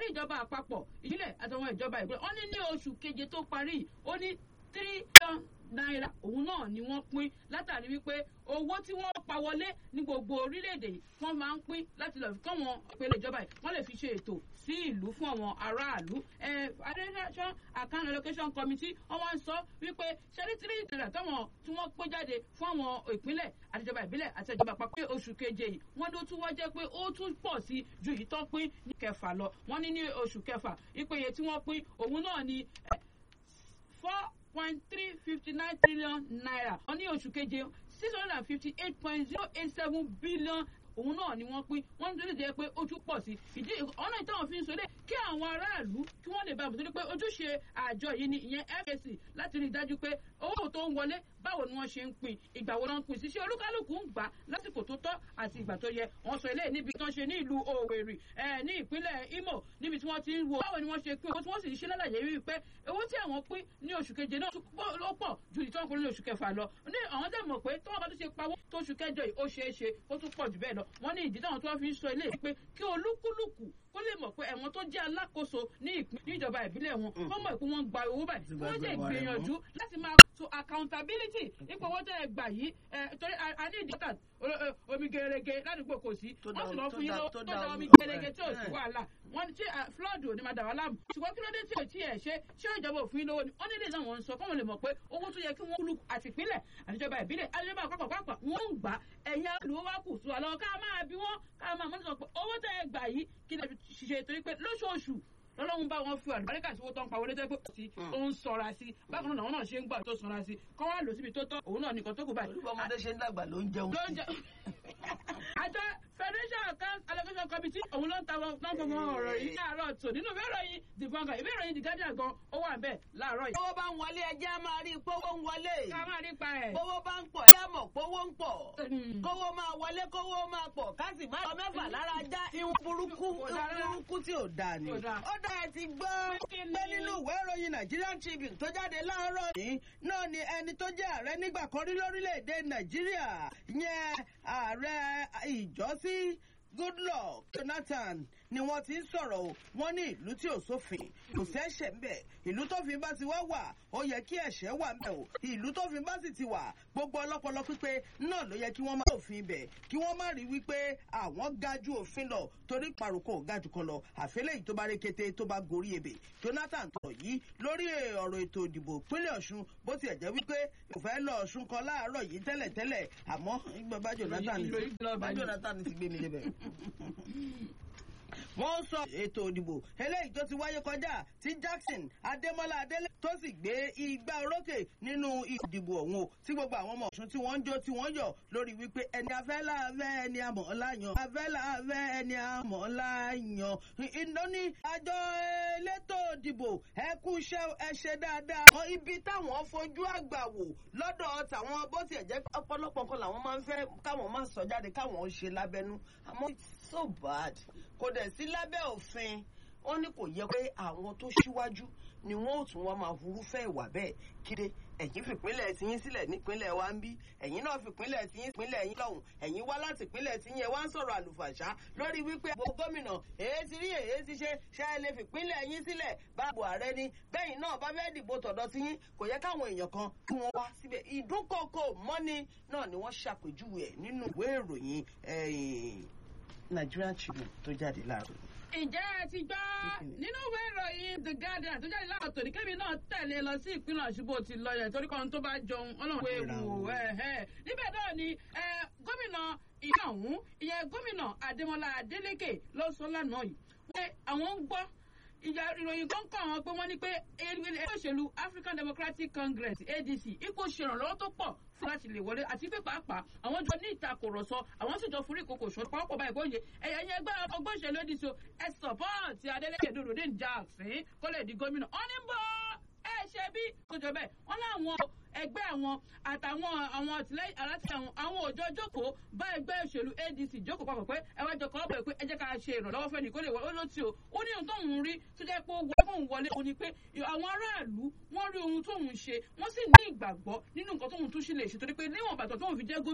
rí ìjọba àpapọ̀ ìbílẹ̀ àtàwọn ìjọba ìgbẹ́ wọ́n ní ní oṣù keje tó parí ó ní three náírà òun náà ni wọ́n pín látàrí wípé owó tí wọ́n pa wọlé ní gbogbo orílẹ̀-èdè yìí wọ́n máa ń pín láti lọ kọ́ wọn ìpele ìjọba yìí wọ́n lè fi ṣe ètò sí ìlú fún àwọn aráàlú. adéṣán account allocation committee wọ́n wá ń sọ wípé ṣẹ́rí tírí náírà táwọn tí wọ́n pín jáde fún àwọn ìpínlẹ̀ àtijọba ìbílẹ̀ àti ìjọba àpapọ̀ oṣù keje yìí wọ́n ló tún wá jẹ́ pé ó tún pọ̀ sí ju èyí tó pín ní kẹfà lọ wọ́n ní ní oṣù kẹfà ìpèyè tí wọ́n pín òun náà ni four point three fifty nine trillion naira wọ́n ní oṣù keje six hundred and fifty eight point zero eight seven billion òun náà ni wọ́n pín wọ́n ń torí jẹ́ pé ojú pọ̀ sí ìdí ọ̀nà ìtàn fi ń sọlé kí àwọn aráàlú kí wọ́n lè bá àbùsọ̀ pé ojúṣe àjọ yìí ni ìyẹn FAC láti rí i dájú pé owó tó ń wọlé báwo ni wọ́n ṣe ń pín ìgbà wo ló ń pín sí ṣé olúkálùkù ń gbà lásìkò tó tọ́ àti ìgbà tó yẹ wọ́n sọ eléyìí níbi tán ṣe ní ìlú Òwèrì ní ìpínlẹ̀ Imo níbi tí wọ́n ti ń wo báwo ni wọ́n ṣe pín owó tí wọ́n sì ṣe lálàyé wípé owó tí àwọn pín ní oṣù keje náà ló pọ̀ ju ìtàn kúrò ní oṣù kẹfà lọ ní àwọn dẹ̀ mọ̀ pé tí wọ́n bá tún ṣe pawó tó oṣù kẹjọ yìí ó ṣeé ṣe ó tún pọ̀ jù bẹ́ẹ̀ lọ wọ́n ní ìdí táwọn tó wá fi ń sọ eléyìí pé kí olúkúlùkù kó lè mọ̀ pé ẹ̀wọ̀n tó jẹ́ alákòóso ní ìpín níjọba ìbílẹ̀ wọn kó mọ̀ pé wọ́n gba owó báyìí wọ́n jẹ́ gbìyànjú láti máa so accountability nípa owó tẹ́ ẹ gbà yìí torí a ní ìdíkà omi gerege ládùúgbò kò sí wọ́n sì lọ fún yín lọ́wọ́ tó da omi gerege tí ò sí wàhálà wọ́n ṣe flood ò ní máa dà wá láàmú ṣùgbọ́n kí ló dé tí ò tí ẹ̀ ṣe ṣé ìjọba òfin yín lówó ni wọ́n nílé náà wọ́n ń sọ kọ́mọ̀ lè mọ̀ pé owó tó yẹ kí wọ́n kúlù àtìpínlẹ̀ àtijọba ìbílẹ̀ àtijọba àpapọ̀ pàápàá wọ́n ń gbà ẹ̀yìn àlùwọ́ wá kù sí wa lọ́wọ́ ká máa bí wọ́n ká máa mọ́ nítorí pé owó tẹ́ ẹ gbà yìí kí lè ṣiṣẹ́ torí pé lóṣooṣù lọ́lọ́run bá wọn fi àlùbáríkà sí owó tó ń pa wọlé tó pé sí ó ń sọra sí bákan náà àwọn náà ṣe ń gbà tó sọra sí kọ́ wá lò síbi tó tọ́ òun náà nìkan tó kù báyìí. olúwa ọmọdé ṣe ń dàgbà ló ń jẹun. ló ń jẹ àjọ federation account allocation committee òun ló ń ta wọn lọ́n fọwọ́ ọ̀rọ̀ yìí láàárọ̀ tó nínú ìwé ìròyìn the Vanguard ìwé ìròyìn the Guardian gan ó wà bẹ́ẹ̀ láàárọ̀ yìí. owó bá ń wọlé ẹjẹ́ á máa rí i pówó ń wọlé. ká máa rí pa ẹ̀. owó bá ń pọ̀ ẹjẹ́ mọ̀ pówó ń pọ̀. kówó máa wọlé kówó máa pọ̀ ká sì má lọ mẹ́fà lára já ihun burúkú ihun burúkú tí ò dáa ni. ó dá ẹ ti gbọ́ pé nínú ìwé ìròyìn Nigerian Tribune tó jáde láàárọ̀ yìí náà ni ẹni tó jẹ́ ààrẹ nígbà kan rí lórílẹ̀‐èdè Nàìjíríà yẹn ààrẹ ìjọ́sí Goodluck Jonathan ni wọ́n ti ń sọ̀rọ̀ o wọ́n ní ìlú tí ò sófin kò sẹ́ṣẹ̀ ń bẹ̀ ìlú tófin bá ti wá wà ó yẹ kí ẹ̀ṣẹ̀ wà ń bẹ̀ o ìlú tófin bá sì ti wà gbogbo ọlọ́pọlọ pípé náà ló yẹ kí wọ́n má òfin bẹ̀ kí wọ́n má rí wípé àwọn ga ju òfin lọ torí paroko ga jù kan lọ àfẹ́lẹ́ yìí tó bá rí kété tó bá gorí ebè Jonathan tọ̀ yìí lórí ọ̀rọ̀ ètò ìdìbò ìpínlẹ̀ Ọ̀ṣun bó tiẹ̀ jẹ́ wípé kò fẹ́ lọ Ọ̀ṣun kan láàárọ̀ yìí tẹ́lẹ̀tẹ́lẹ̀ àmọ́ bàbá Jonathan ti gbé mi débẹ̀ wọ́n sọ ètò ìdìbò eléyìí tó ti wáyé kọjá tí Jackson Adémọ́lá Adélé tó sì gbé igbá orókè nínú ìdìbò ọ̀hún o tí gbogbo àwọn ọmọ Ọ̀ṣun tí wọ́n ń jó tí wọ́n yọ̀ lórí wípé ẹni afẹ́lá afẹ́ ẹni amọ̀ ńlá yan afẹ́lá afẹ́ ẹni amọ̀ ńlá yan ìnáni àjọ elétò ìdìbò ẹ kú iṣẹ́ ẹ ṣe dáadáa. àwọn ibi táwọn fojú àgbà wò lọ́dọ̀ tàwọn bó tiẹ̀ jẹ́ ọ̀pọ̀lọpọ̀ kan làwọn máa ń fẹ́ káwọn máa sọ jáde káwọn ṣe lábẹ́nú àmọ́ it's so bad kò dẹ̀ sí lábẹ́ òfin wọ́n ní kò yẹ pé àwọn tó ṣíwájú ni wọ́n ò tún wá máa hurúfẹ́ ìwà bẹ́ẹ̀ kéde ẹ̀yin fìpínlẹ̀ tiyín sílẹ̀ nípínlẹ̀ wa ń bí ẹ̀yin náà fìpínlẹ̀ tiyín ìpínlẹ̀ yín lọ́hùn ẹ̀yin wá láti ìpínlẹ̀ tiyín ẹ̀ wá ń sọ̀rọ̀ àlùfàṣá lórí wípé àbò gómìnà èyí ti rí èyí ti ṣe ṣe ẹ lè fìpínlẹ̀ yín sílẹ̀ báàbò ààrẹ ni bẹ́yìn náà bá fẹ́ dìbò tọ̀dọ̀ tiyín kò yẹ káwọn èèyàn kan kí wọ́n wá síbẹ̀ ìdúnkòkò mọ́ni náà ni wọ́n ṣàpèjúwe ẹ̀ nínú ìwé ìròyìn Nigerian Tribune tó jáde láàárọ̀ ǹjẹ́ ẹ ti gbọ́ nínú ìwé ìròyìn the guardian tó jáde láàbọ̀ tòní kébì náà tẹ̀lé lọ sí ìpínlẹ̀ ọ̀ṣùgbò ti lọ yẹn torí kan tó bá jọun ọlọ́run ewu níbẹ̀ náà ni gómìnà ìyá ọ̀hún ìyẹn gómìnà adémọlá adélékè ló sọ lánàá yìí pé àwọn ń gbọ́ ìjà ìròyìn kan kàn án pé wọ́n ní pé ẹgbẹ́ òṣèlú African Democratic Congress ADC ipò ṣèrànlọ́wọ́ tó pọ̀ fún láti lè wọlé àti pé pàápàá àwọn jọ ní ìtakùrọ̀sọ àwọn sì jọ forí ìkòkò ṣọ́ pàápàá báyìí kóye ẹ̀yà ẹ̀yẹ ẹgbẹ́ ọgbọ́n òṣèlú ADC ẹ sọ̀pọ́ọ̀tì Adeleke Nurudeen Jackson kó lè di gómìnà ọ́ ní bọ́ ẹ ṣe bí kó jọ bẹ́ẹ̀ wọ́n láwọn ẹgbẹ́ àwọn àtàwọn àwọn àtìlẹ́yìn alátìlẹ́yìn àwọn òjò jókòó bá ẹgbẹ́ òṣèlú ADC jókòó papọ̀ pé ẹ wá jọ kọ́ ọ́ pé ẹ jẹ́ ká ṣe ìrànlọ́wọ́ fẹ́ni kó lè wọ́n ló ti o ó ní ohun tóun rí tó jẹ́ pé ó wọlé fóun wọlé ó ní pé àwọn aráàlú wọ́n rí ohun tóun ṣe wọ́n sì ní ìgbàgbọ́ nínú nǹkan tóun tún ṣe lè ṣe torí pé níwọ̀n bàtọ̀ tóun fi jẹ́ gómìnà